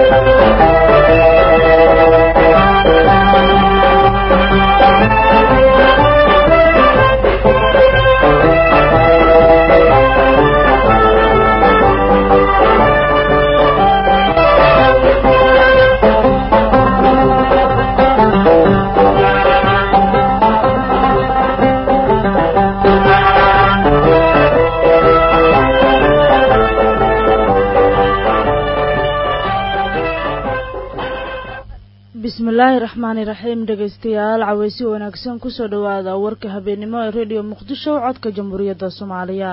bismillaahi raxmaani raxiim dhegaystayaal caweysi wanaagsan kusoo dhowaada warka habeennimo ee rediyo muqdisho codka jamhuuriyadda soomaaliya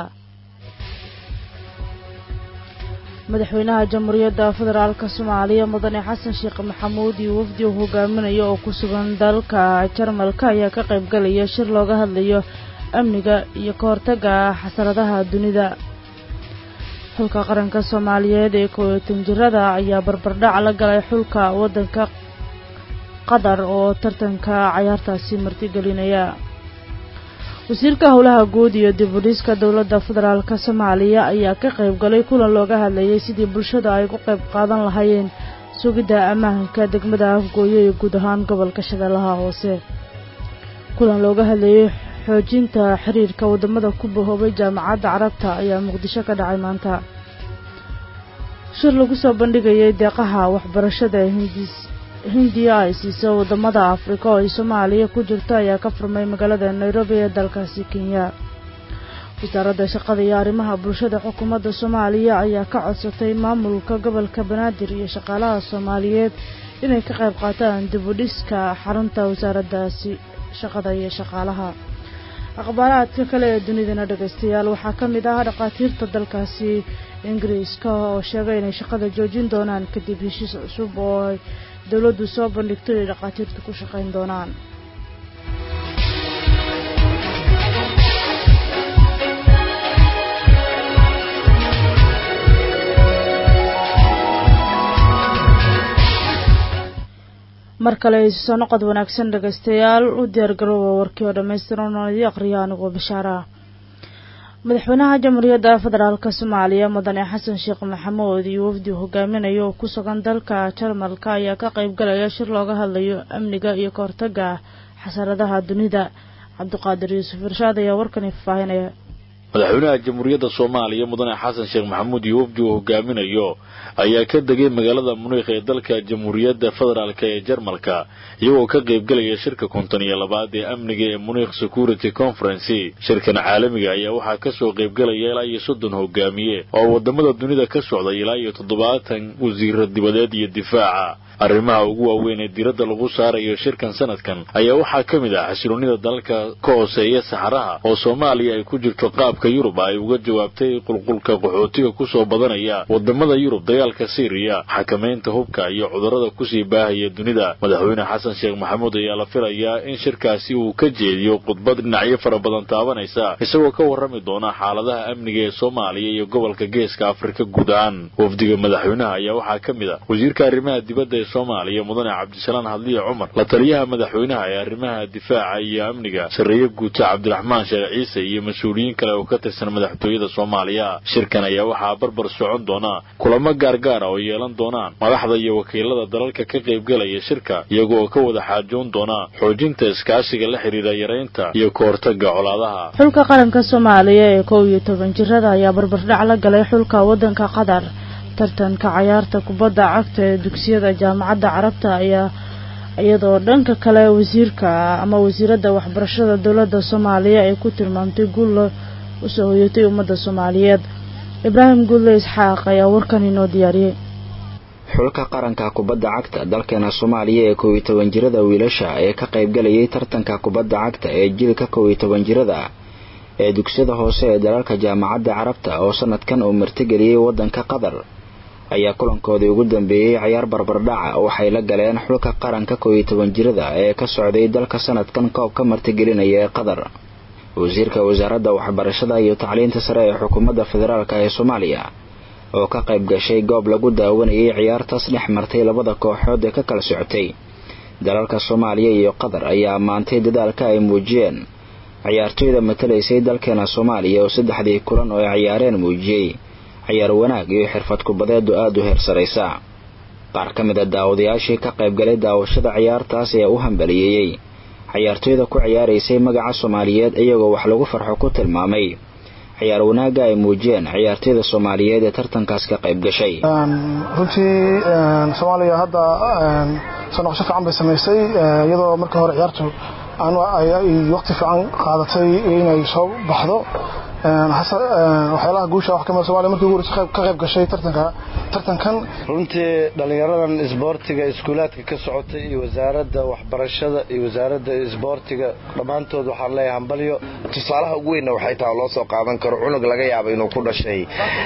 madaxweynaha jamhuuriyadda federaalka soomaaliya mudane xasan sheekh maxamuud iyo wafdi uu hogaaminayo oo ku sugan dalka jarmalka ayaa ka qaybgalaya shir looga hadlayo amniga iyo ka hortagga xasaradaha dunida xulka qaranka soomaaliyeed ee kooyatan jirada ayaa barbardhac la galay xulka waddanka qatar oo tartanka cayaartaasi martigelinaya wasiirka howlaha guud iyo dib u dhiska dowladda federaalka soomaaliya ayaa ka qayb galay kulan looga hadlayay sidii bulshada ay ku qayb qaadan lahaayeen sugidda ammaanka degmada afgooyo iyo guud ahaan gobolka shabeellaha hoose kulan looga hadlayay xoojinta xiriirka waddamada ku bahoobay jaamacadda carabta ayaa muqdisho ka dhacay maanta shir lagu soo bandhigayay deeqaha waxbarashada hindis hindiya ay siiso waddamada afrika oo ay soomaaliya ku jirto ayaa ka furmay magaalada nairobi ee dalkaasi kenya wasaaradda shaqada iyo arrimaha bulshada xukuumadda soomaaliya ayaa ka codsatay maamulka gobolka banaadir iyo shaqaalaha soomaaliyeed inay ka qayb qaataan dib u dhiska xarunta wasaaraddaasi shaqada iyo shaqaalaha akhbaaraadka kale ee dunidana dhegaystayaal waxaa ka mid ah dhakhaatiirta dalkaasi ingiriiska oo sheegay inay shaqada joojin doonaan kadib heshiis cusub oo ay dowladdu soo bandhigto inay dhakhaatiirtu ku shaqayn doonaan mar kale soo noqod wanaagsan dhegaystayaal u diyaargarooba warkii oo dhammaystiran oo idii aqriya anigoo bashaara madaxweynaha jamhuuriyadda federaalk soomaaliya mudane xasan sheekh maxamuud iyo wafdi hogaaminayo oo ku sugan dalka jarmalka ayaa ka qayb galaya shir looga hadlayo amniga iyo ka hortagga xasaradaha dunida cabdiqaadir yuusuf irshaad ayaa warkani faahinaya madaxweynaha jamhuuriyadda soomaaliya mudane xasan sheekh maxamuud iyo wafdi uu hogaaminayo ayaa ka degay magaalada muniikh ee dalka jamhuuriyadda federaalk ee jarmalka iyagoo ka qaybgelaya shirka konton iyo labaad ee amniga ee muniikh security conferency shirkan caalamiga ayaa waxaa kasoo qaybgelaya ilaa iyo soddon hogaamiye oo wadamada dunida ka socday ilaa iyo toddobaatan wasiiro dibadeed iyo difaaca arrimaha ugu waaweyn ee diiradda lagu saarayo shirkan sanadkan ayaa waxaa ka mid ah xasiloonida dalalka ka hooseeya saxaraha oo soomaaliya ay ku jirto qaabka yurub ay uga jawaabtay qulqulka qaxootiga kusoo badanaya wadamada yurub dagaalka syriya xakamaynta hubka iyo cudurrada kusii baahaya dunida madaxweyne xasan sheekh maxamuud ayaa la filayaa in shirkaasi uu ka jeediyo khudbad dhinacyo fara badan taabanaysa isagoo ka warrami doona xaaladaha amniga ee soomaaliya iyo gobolka geeska afrika guud ahaan wafdiga madaxweynaha ayaa waxaa ka mid ah wasiirka arrimaha dibadda soomaaliya mudane cabdisalaan hadliye cumar la taliyaha madaxweynaha ee arrimaha difaaca iyo amniga sarreeye guuta cabdiraxmaan sheekh ciise iyo mas-uuliyiin kale oo ka tirsan madaxtooyada soomaaliya shirkan ayaa waxaa barbar socon doona kulamo gaargaara oo yeelan doonaan madaxda iyo wakiilada dalalka ka qaybgalaya shirka iyaga oo ka wada xaajoon doona xoojinta iskaashiga la xidhiira yaraynta iyo ka hortagga colaadaha xulka qaranka soomaaliya ee kow iyo toban jirada ayaa barbardhac la galay xulka waddanka qatar tartanka cayaarta kubadda cagta ee dugsiyada jaamacadda carabta ayaa iyadoo dhanka kale wasiirka ama wasiiradda waxbarashada dowladda soomaaliya ay ku tilmaamtay guul usoo hoyatay ummadda soomaaliyeed ibraahim guulle isxaaq ayaa warkan inoo diyaariyey xulka qaranka kubadda cagta dalkeena soomaaliya ee kow iyo toban jirada wiilasha ee ka qaybgalayay tartanka kubadda cagta ee jilka kow iyo toban jirada ee dugsiyada hoose ee dalalka jaamacadda carabta oo sanadkan uu martigeliyey waddanka qatar ayaa kulankoodii ugu dambeeyey cayaar barbardhaca waxay la galeen xulka qaranka kow iyo toban jirada ee ka socday dalka sanadkan koobka martigelinaya ee qatar wasiirka wasaaradda waxbarashada iyo tacliinta sare ee xukuumadda federaalk ee soomaaliya oo ka qayb gashay goob lagu daawanayay ciyaartaas dhex martay labada kooxood ee ka kala socotay dalalka soomaaliya iyo qatar ayaa ammaantay dadaalka ay muujiyeen ciyaartoyda matalaysay dalkeena soomaaliya oo saddexdii kulan oo ay ciyaareen muujiyey cayaar wanaag iyo xirfad kubadeedu aada u heersaraysa qaar ka mid a daawadayaashii ka qaybgalay daawashada ciyaartaas ayaa u hambaliyeeyey ciyaartooyda ku ciyaaraysay magaca soomaaliyeed iyagoo wax lagu farxo ku tilmaamay ciyaar wanaagga ay muujiyeen ciyaartooyda soomaaliyeed ee tartankaas ka qayb gashay runtii soomaaliya hadda soo noqosho fiican bay samaysay iyadoo markii hore ciyaartu waqti fiican qaadatay inay soo baxdo waxyaalaha guusha wax kamid Soomaaliya markii ugu horreysay ka qayb gashay tartanka tartankan runtii dhalinyaradan isboortiga iskuulaadka ka socotay iyo wasaaradda waxbarashada iyo wasaaradda isboortiga dhammaantood waxaan leeyahay hambalyo tusaalaha ugu weynna waxay tahay loo soo qaadan karo cunug laga yaabo inuu ku dhashay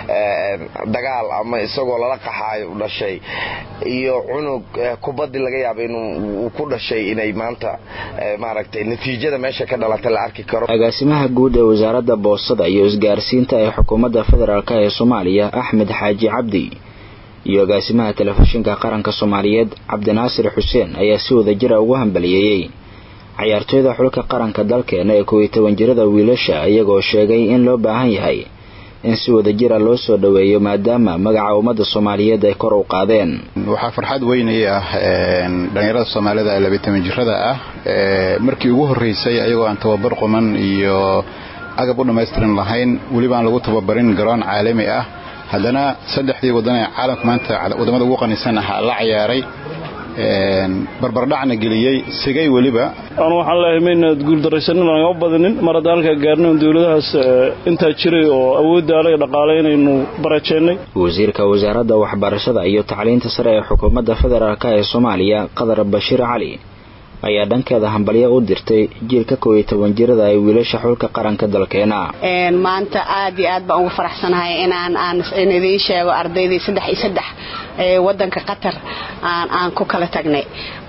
dagaal ama isagoo lala qaxaayo u dhashay iyo cunug kubaddi laga yaabo inuu ku dhashay inay maanta maaragtay natiijada meesha ka dhalata la arki karo agaasimaha guud ee wasaaradda boosada iyo isgaarsiinta ee xukuumadda federaalk ee soomaaliya axmed xaaji cabdi iyo agaasimaha telefishinka qaranka soomaaliyeed cabdinaasir xuseen ayaa si wada jira ugu hambaliyeeyey cayaartooyda xulka qaranka dalkeena ee kow iyo toban jirada wiilasha iyagoo sheegay in loo baahan yahay in si wada jira loo soo dhoweeyo maadaama magaca ummadda soomaaliyeed ay kor u qaadeen waxaa farxad weynay ah dhallinyarada soomaalida ee labaatan jirada ah markii ugu horreysay ayagoo aan tababar quman iyo agab u dhammaystiran lahayn welibaan lagu tababarin garoon caalami ah haddana saddexdii waddan ee caalamka maanta waddamada ugu qanisan ah la ciyaaray barbardhacna geliyey sigay weliba anu waxaan leeyahay maynaad guuldaraysanin naga badinin mar hadda halkaa gaarnay dowladahaas intaa jiray oo awoodda alaga dhaqaalaynaynu barajeennay wasiirka wasaaradda waxbarashada iyo tacliinta sare ee xukuumadda federaalk ee soomaaliya qadar bashiir cali ayaa dhankeeda hambalyo u dirtay jiilka kow iyo toban jirada ay wiilasha xulka qaranka dalkeena maanta aad iyo aad baan ugu faraxsanahay inaan aan idiin sheego ardaydii saddex iyo saddex ee wadanka qatar aan aan ku kala tagnay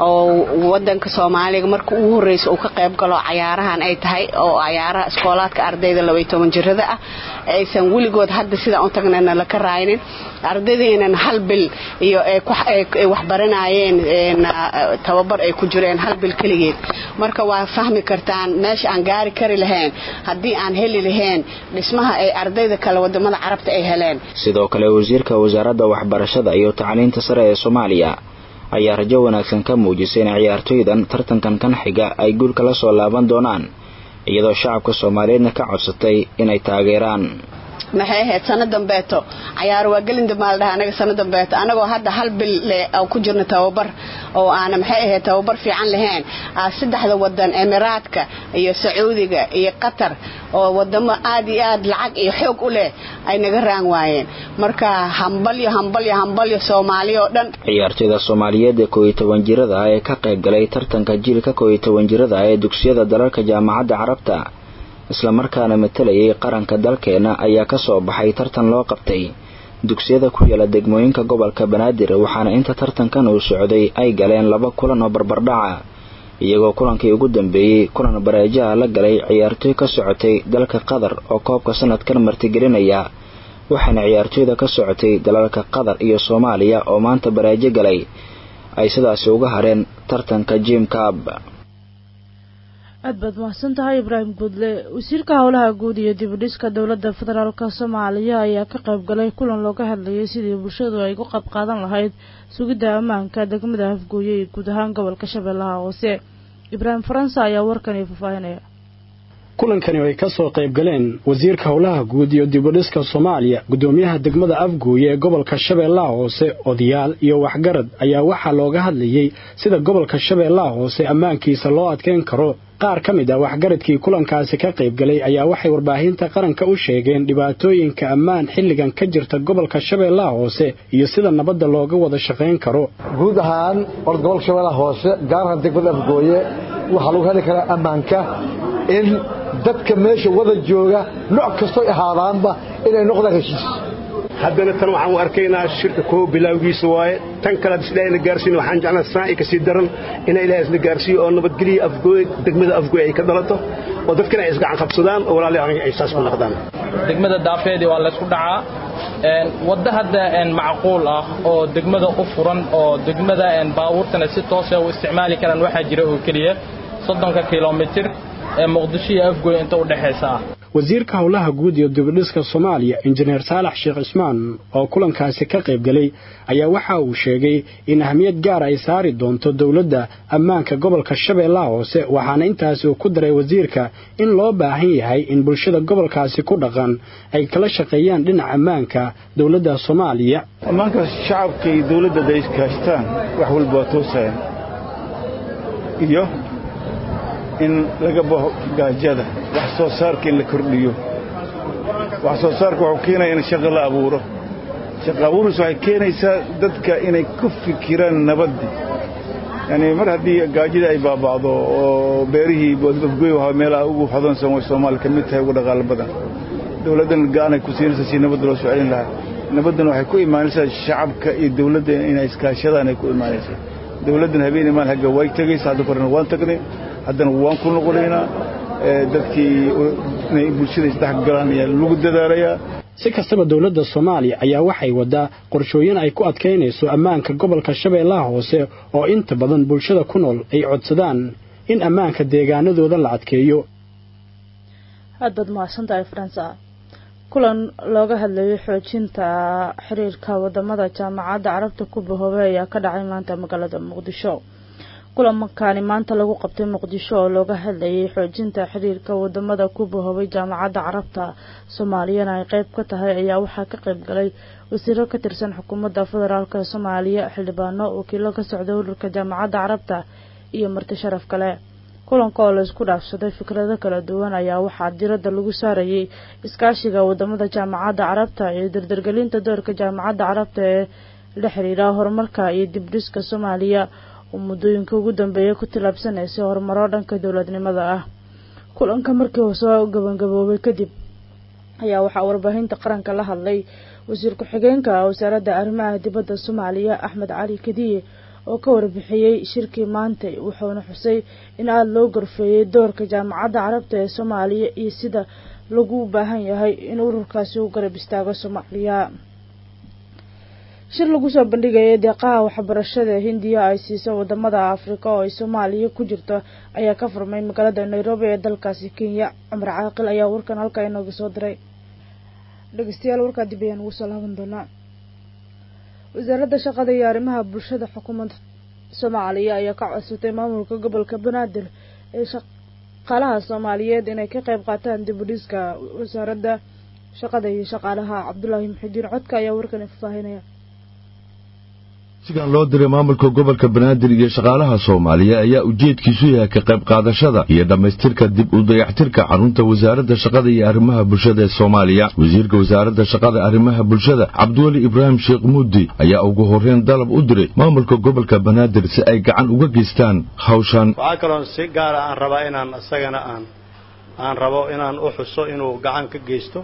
oo wadanka soomaaliga marka ugu horreysa uu ka qayb galo cayaarahan ay tahay oo cayaaraha iskoolaadka ardayda laba iyo toban jirada ah aysan weligood hadda sidaan u tagnayna laka raaynin ardaydeena hal bil iyo ay waxbaranayeen tababar ay ku jireen hal bil keligeed marka waa fahmi kartaan meesha aan gaari kari lahayn haddii aan heli lahayn dhismaha ay ardayda kale wadamada carabta ay heleen sidoo kale wasiirka wasaaradda waxbarashada iyo tacliinta sare ee soomaaliya ayaa rajo wanaagsan ka muujisay in ciyaartooydan tartankan kan xiga ay guulka la soo laaban doonaan iyadoo shacabka soomaaliyeedna ka codsatay inay taageeraan maxay ahayd sano dambeeto cayaar waa gelin dambaal dhaha anaga sano dambeeto anagoo hadda hal bil le ku jirna tababar oo aana maxay ahayd tababar fiican lahayn saddexda wadan emiraadka iyo sacuudiga iyo qatar oo wadamo aad iyo aad lacag iyo xoog u leh ay naga raan waayeen marka hambalyo hambalyo hambalyo soomaaliya oo dhan ciyaartooyda soomaaliyeed ee kow iyo toban jirada ah ee ka qayb galay tartanka jiilka kow iyo toban jirada ah ee dugsiyada dalalka jaamacadda carabta islamarkaana matalayay qaranka dalkeena ayaa ka soo baxay tartan loo qabtay dugsiyada ku yaala degmooyinka gobolka banaadir waxaana inta tartankan uu socday ay galeen laba kulan oo barbardhaca iyagoo kulankii ugu dambeeyey kulan bareejaha la galay ciyaartooy ka socotay dalka qatar oo koobka sanadkan martigelinaya waxaana ciyaartooyda ka socotay dalalka qatar iyo soomaaliya oo maanta bareejo galay ay sidaasi uga hareen tartanka jim cab aad baad mahadsan tahay ibraahim guudle wasiirka howlaha guud iyo dibudhiska dowladda federaalk soomaaliya ayaa ka qayb galay kulan looga hadlayay sidii bulshadu ay uga qayb qaadan lahayd sugidda ammaanka degmada afgooye iyo guud ahaan gobolka shabeellaha hoose ibraahim faransa ayaa warkani faahfaahinaya kulankani ay ka soo qayb galeen wasiirka howlaha guud iyo dibudhiska soomaaliya guddoomiyaha degmada afgooye ee gobolka shabeellaha hoose odayaal iyo waxgarad ayaa waxaa looga hadlayey sida gobolka shabeellaha hoose ammaankiisa loo adkeyn karo qaar ka mid ah waxgaradkii kulankaasi ka qayb galay ayaa waxay warbaahinta qaranka u sheegeen dhibaatooyinka ammaan xilligan ka jirta gobolka shabeellaha hoose iyo sida nabadda looga wada shaqayn karo guud ahaan orda gobolka shabeellaha hoose gaar ahaan degmada afgooye waxaa lagu heli karaa ammaanka in dadka meesha wada jooga nooc kastoy ahaadaanba inay noqdaan heshiis haddana tan waxaan u arkaynaa shirka koo bilaawgiisa waaye tan kale ad isdhaa ina gaarsiin waxaan jeclaa saaci ka sii daran ina ilaah isna gaarsiiyo oo nabadgeliya afgooy degmada afgooy ay ka dhalato oo dadkana ay isgacan qabsadaan oo walaali ay saas ku noqdaan degmada daafeedii waa laysku dhacaa wadda hadda macquul ah oo degmada u furan oo degmada baabuurtana si toosa u isticmaali karaan waxaa jira oo keliya soddonka kilomitir ee muqdisho iyo afgooy inta u dhexaysa ah wasiirka howlaha guud iyo dibadhiska soomaaliya injineer saalax sheekh cismaan oo kulankaasi ka qayb galay ayaa waxa uu sheegay in ahmiyad gaar ay saari doonto dowladda ammaanka gobolka shabeellaha hoose waxaana intaasi uu ku daray wasiirka in loo baahan yahay in bulshada gobolkaasi ku dhaqan ay kala shaqeeyaan dhinaca ammaanka dowladda soomaaliya ammaanka shacabka iyo dowladda ay iskaashtaan wax walba waa toosayaan iyo in laga baxo gaajada wax soo saarka in la kordhiyo wax soo saarka wuxuu keenaya in shaqo la abuuro shaqo abuuris waxay keenaysaa dadka inay ku fikiraan nabaddii yani mar haddii gaajadii ay baaba'do oo beerihii afgoy waa meelaha ugu hodansan way soomaaliya ka mid tahay ugu dhaqaalo badan dowladdan gacanay ku siinaysa si nabadda loo soo celin lahaa nabaddan waxay ku imaanaysaa shacabka iyo dowladda inay iskaashadaan ay ku imaanaysaa dowladdan habeenii maal hagga way tegaysa hadda korena waan tagnay haddana waan ku noqonaynaa dadkii inay bulshada isdhex galaan ayaa lagu dadaalayaa si kastaba dowladda soomaaliya ayaa waxay waddaa qorshooyin ay ku adkaynayso ammaanka gobolka shabeellaha hoose oo inta badan bulshada ku nool ay codsadaan in ammaanka deegaanadooda la adkeeyo aad baad mahadsantahay faransa kulan looga hadlayay xoojinta xiriirka wadamada jaamacadda carabta ku bahoobay ayaa ka dhacay maanta magaalada muqdisho kulankaani maanta lagu qabtay muqdisho oo looga hadlayay xoojinta xiriirka wadamada ku bahoobay jaamacadda carabta soomaaliyana ay qeyb ka tahay ayaa waxaa ka qeyb galay wasiiro ka tirsan xukuumadda federaalk soomaaliya xildhibaano wakiilo ka socda ururka jaamacadda carabta iyo marti sharaf kale kulanka oo laysku dhaafsaday fikrado kala duwan ayaa waxaa diradda lagu saarayay iskaashiga wadamada jaamacadda carabta iyo dardargelinta doorka jaamacadda carabta ee la xiriira horumarka iyo dibdhiska soomaaliya oo muddooyinka ugu dambeeya ku tillaabsanaysay horumaro dhanka dowladnimada ah kulanka markii uu soo gabagaboobay kadib ayaa waxaa warbaahinta qaranka la hadlay wasiir ku-xigeenka wasaaradda arrimaha dibadda soomaaliya axmed cali kadiye oo ka warbixiyey shirkii maantay wuxuuna xusay in aada loo gorfeeyey doorka jaamacadda carabta ee soomaaliya iyo sida lagu baahan yahay in ururkaasi u garab istaago soomaaliya shir lagu soo bandhigayay deeqaha waxbarashada hindiya ay siiso wadamada afrika oo ay soomaaliya ku jirto ayaa ka furmay magaalada nairobi ee dalkaasi kenya cumar caaqil ayaa warkan halkaa inooga soo diray dhegeystayaal warkaa dib ayaan ugu soo laaban doonaa wasaaradda shaqada iyo arrimaha bulshada xukuumadda soomaaliya ayaa ka codsatay maamulka gobolka banaadir ee shaqaalaha soomaaliyeed inay ka qayb qaataan dib u dhiska wasaaradda shaqada iyo shaqaalaha cabdulaahi muxidiin codka ayaa warkan fafaahinaya sigan loo diray maamulka gobolka banaadir iyo shaqaalaha soomaaliya ayaa ujeedkiisu yahay ka qayb qaadashada iyo dhammaystirka dib u dayactirka xarunta wasaaradda shaqada iyo arrimaha bulshada ee soomaaliya wasiirka wasaaradda shaqada arrimaha bulshada cabdiweli ibraahim sheekh muudi ayaa ugu horreyn dalab u diray maamulka gobolka banaadir si ay gacan uga geystaan hawshan waxaa kaloon si gaara aan rabaa inaan isagana aan aan rabo inaan u xuso inuu gacan ka geysto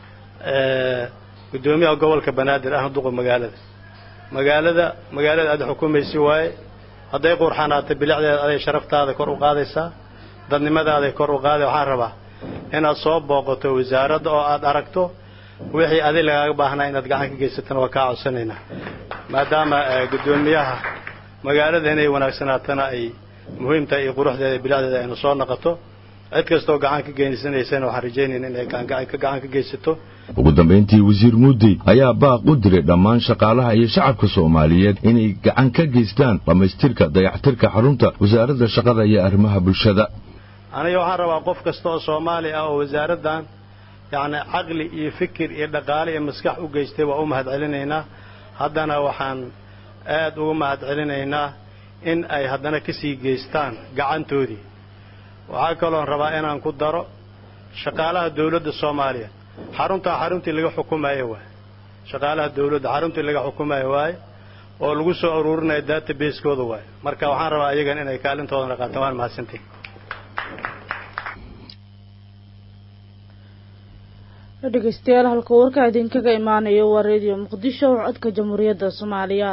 gudoomiyaha gobolka banaadir ah duqa magaalada magaalada magaalada aad xukumaysi waaye hadday qurxanaata bilicdeeda aday sharaftaada kor u qaadaysaa dadnimadaada kor u qaaday waxaan rabaa inaad soo booqato wasaaradda oo aad aragto wixii adi lagaaga baahnaa inaad gacan ka geysatana waa kaa codsanaynaa maadaama gudoomiyaha magaalada inay wanaagsanaatana ay muhiim tahay iyo quruxdeeda iyo bilicdeeda aynu soo naqato cid kastoo gacan ka geysanaysana waxaan rajaynayna inay gacan ka geysato ugu dambayntii wasiir muudey ayaa baaq u diray dhammaan shaqaalaha iyo shacabka soomaaliyeed inay gacan ka geystaan dhammaystirka dayactirka xarunta wasaaradda shaqada iyo arrimaha bulshada aniga waxaan rabaa qof kasta oo soomaali ah oo wasaaraddan yacni caqli iyo fikir iyo dhaqaale iyo maskax u geystay waa u mahad celinaynaa haddana waxaan aad ugu mahad celinaynaa in ay haddana ka sii geystaan gacantoodii waxaa kaloon rabaa inaan ku daro shaqaalaha dawladda soomaaliya xaruntaa xaruntii laga xukumayo waay shaqaalaha dawladda xaruntii laga xukumayo waaye oo lagu soo aruurinayo database-kooda waaye marka waxaan rabaa ayagan inay kaalintoodana qaataan waan mahadsantihin dhegeystayaal halka warkaa idinkaga imaanayo waa radio muqdisho codka jamhuuriyadda soomaaliya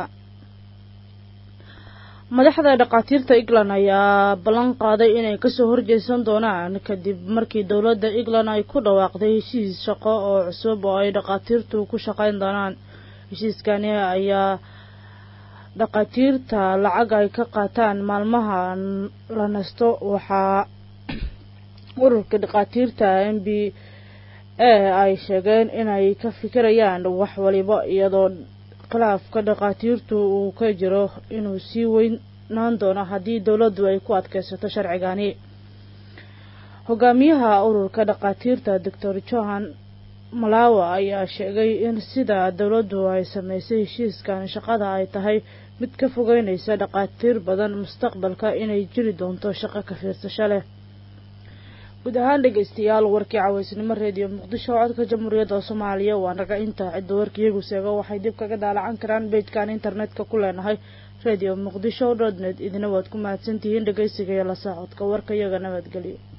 madaxda dhakhaatiirta england ayaa ballan qaaday inay kasoo horjeesan doonaan kadib markii dowladda england ay ku dhawaaqday heshiis shaqo oo cusub oo ay dhakhaatiirtu ku shaqayn doonaan heshiiskani ayaa dhakhaatiirta lacag ay ka qaataan maalmaha la nasto waxaa ururka dhakhaatiirta m b ee ay sheegeen inay ka fikirayaan wax waliba iyadoo khilaafka dhakhaatiirtu uu ka jiro inuu sii weynaan doono haddii dowladdu ay ku adkeysato sharcigani hogaamiyaha ururka dhakhaatiirta doctor johan malawa ayaa sheegay in sida dowladdu ay sameysay heshiiskan shaqada ay tahay mid ka fogeynaysa dhakhaatiir badan mustaqbalka inay jiri doonto shaqo ka fiirsasho leh guud ahaan dhegeystayaal warkii caweysnimo reediyo muqdisho codka jamhuuriyadda soomaaliya waa naga intaa cidda warkiiyagu seego waxay dib kaga daalacan karaan beejkan internetka ku leenahay radio muqdisho dot net idina waad ku mahadsantihiin dhegeysiga iyo la socodka warka iyaga nabadgelyo